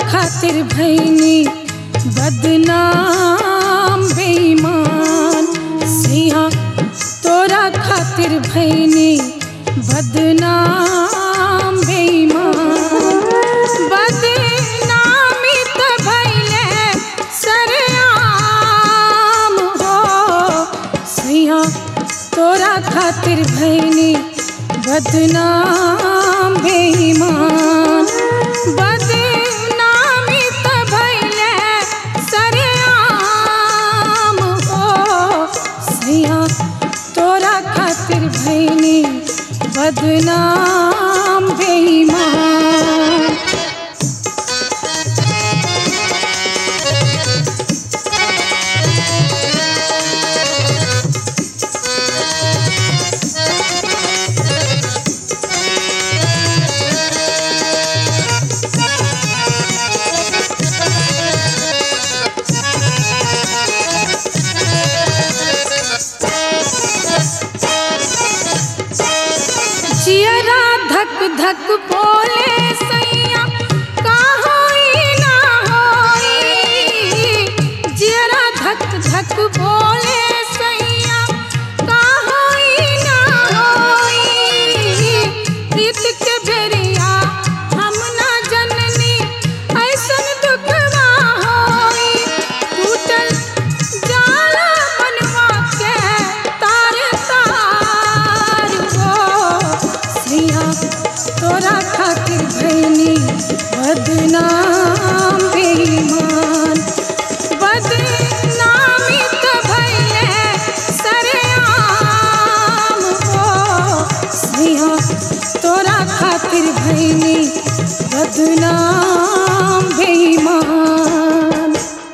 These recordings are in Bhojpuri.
खातिर भैनी बदनाम बेईमान सिया तोरा खातिर भैनी बदनाम बेईमान बदनामी त भैले सरेआम हो सिया तोरा खातिर भैनी बदनाम बेईमान बदनामी त भैले सरेआम हो सिया तोरा खातिर भैनी बदनाम बेईमान जियरा धक धक बोले सैया का होई ना होई जियरा धक धक बोले सैया का होई ना होई प्रीत के बेरिया हम ना जननी ऐसन दुखवा होई टूटल जाला मनवा के तार तार हो सिया तोरा खातिर भैनी बदनाम बेईमान बदनामी त भैले सरेआम हो सिया तोरा खातिर भैनी बदनाम बेईमान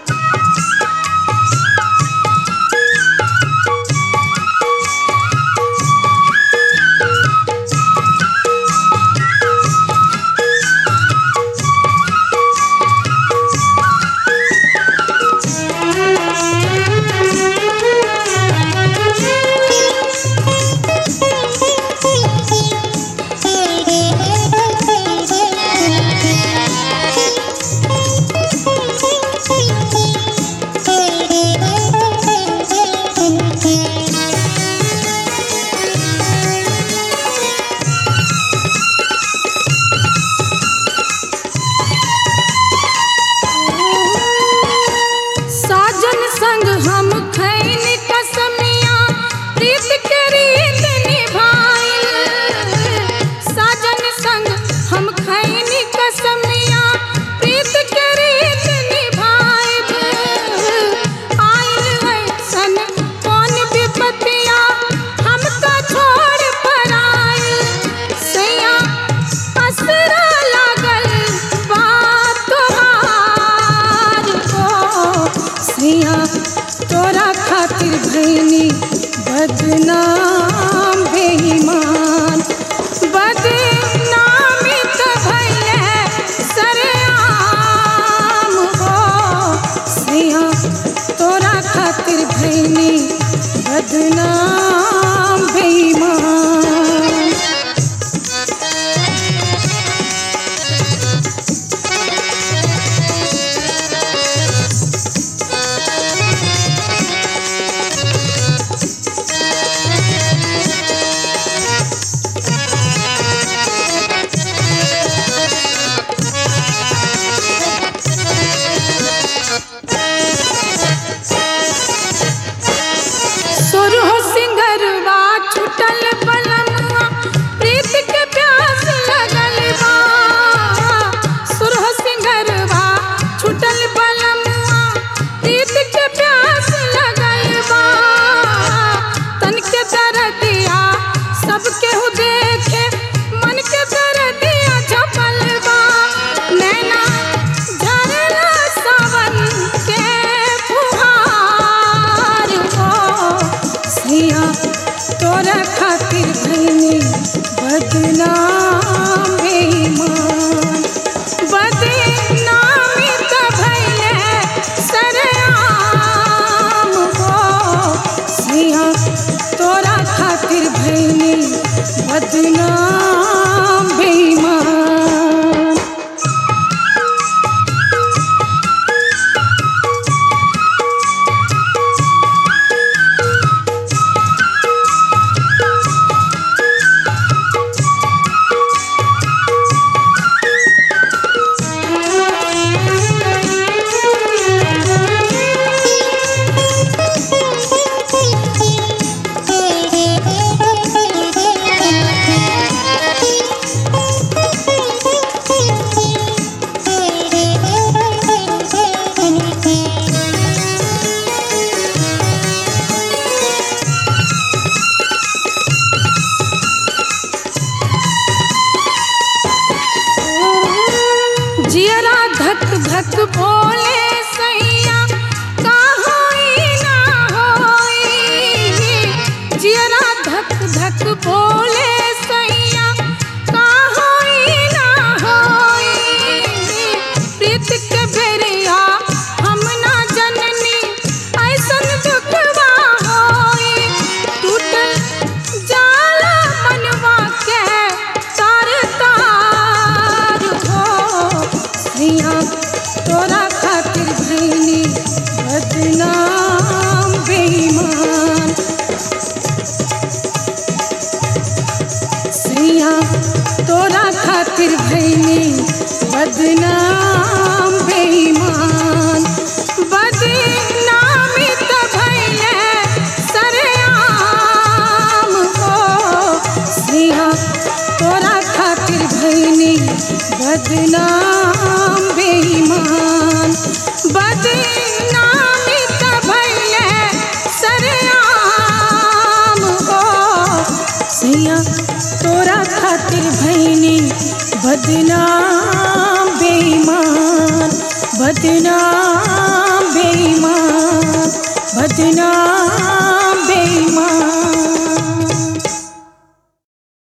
साजन संग हम खैन कसमिया प्रीत के रीत निभाइल साजन संग हम खैन कसमिया प्रीत के रीत निभाइब आइल ऐसन कौन विपतिया हम तो छोड़ पर आइल सैया असरा लागल बात तोहार हो सिया तोरा खातिर भैनी बदनाम बेईमान बदनामी त भैले सरेआम हो सिया तोरा खातिर भैनी बदनाम बेईमान सुरहो सिंगरवा छुटल बलमुआ प्रीत के प्यास लगल बा सुरहो सिंगरवा छुटल बलमुआ प्रीत के प्यास लगल बा तन के दरदिया सब केहू देखे मन के दरदिया झपल बा नैना झरला सावन के फुहार हो सिया तोरा खातिर भैनी बदनाम बेईमान बदनामी त भैले सरेआम हो सिया तोरा खातिर भैनी बदनाम बेईमान धक बोले सैया का होई ना होई जियरा धक धक बोले सैया का होई ना होई प्रीत के बेरिया हम ना जननी ऐसन दुखवा होई टूटल जाला मनवा के तार तार हो सैया तोरा खातिर भैनी बदनाम बेईमान सैया तोरा खातिर भैनी बदनाम बेईमान बदनामी त भैले सरेआम हो सैया तोरा खातिर भैनी बदनाम बेईमान बदनामी त भैले सरेआम हो सैया तोरा खातिर भैनी बदनाम बेईमान बदनाम बेईमान बदनाम बेईमान